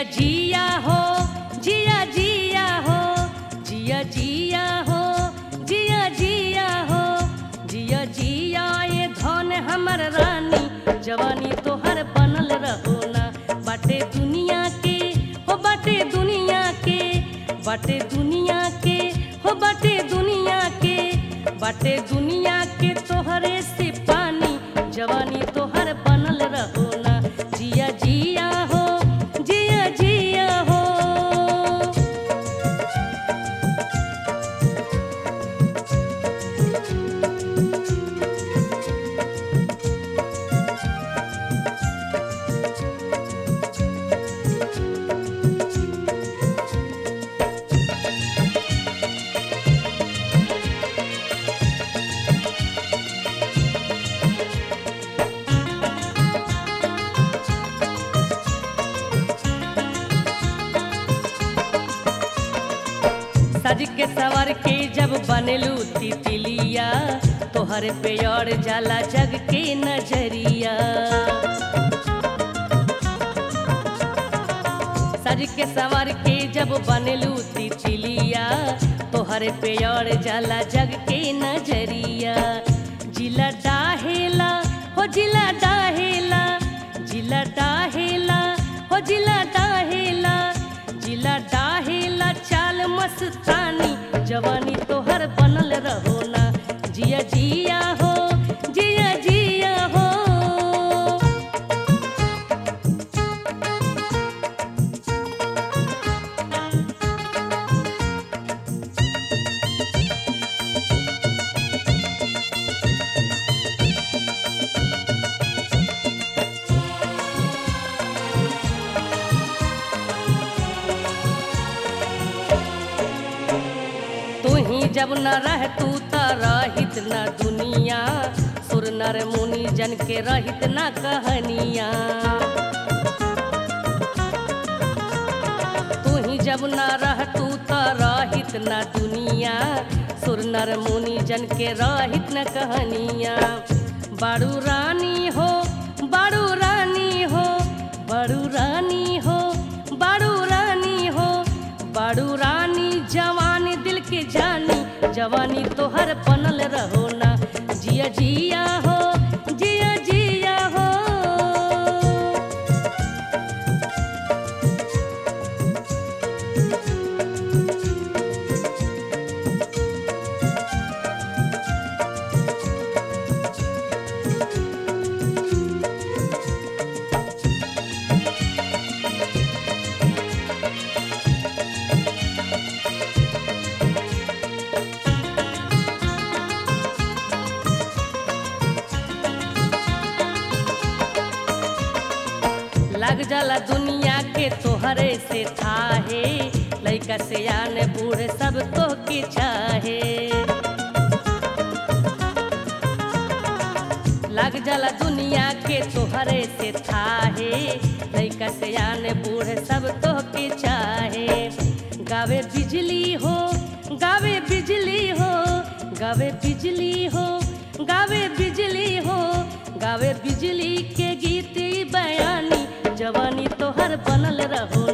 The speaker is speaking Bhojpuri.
जिया जिया हो जिया जिया हो जिया जिया हो जिया जिया हो जिया जिया ये धन हमर रानी जवानी तोहर बनल रहो ना बाटे दुनिया के हो बाटे दुनिया के बाटे दुनिया के हो बाटे दुनिया के बाटे दुनिया के तोहरे से पानी जवानी तोहर बनल रहो ना जिया जिया हो जिया जिया हो सज के सवर के जब बनलू तितलिया तोहर पे और जाला जग के नजरिया सज के सवर के जब बनलू तितलिया तोहर पे और जाला जग के नजरिया जिला डाहेला हो जिला डाहेला जिला डाहेला हो जिला डाहेला जिला डाहेला चाल मस्तानी जवानी तोहर बनल रहो ना जिया जिया हो जिया जिया हो तू ही जब न रह तू त रहित न दुनिया सुर नर मुनि जन के रहित न कहनिया तू ही जब न रह तू त रहित न दुनिया सुर नर मुनि जन के रहित न कहनिया बारू रानी हो बारू रानी हो बारू रानी हो बारू रानी हो बारू रानी जवानी दिल के जानी जवानी तोहर बनल रहो ना जिया जिया हो जिया जिया हो लग जाला दुनिया के तोहरे से थाहे लइका से आन बूढ़ सब तो के चाहे लग जाला दुनिया के तोहरे से थाहे लइका से आन बूढ़ सब तो के चाहे गावे बिजली हो गावे बिजली हो गावे बिजली हो गावे बिजली हो गावे बिजली के गीत बयानी जवानी तोहर बनल रहो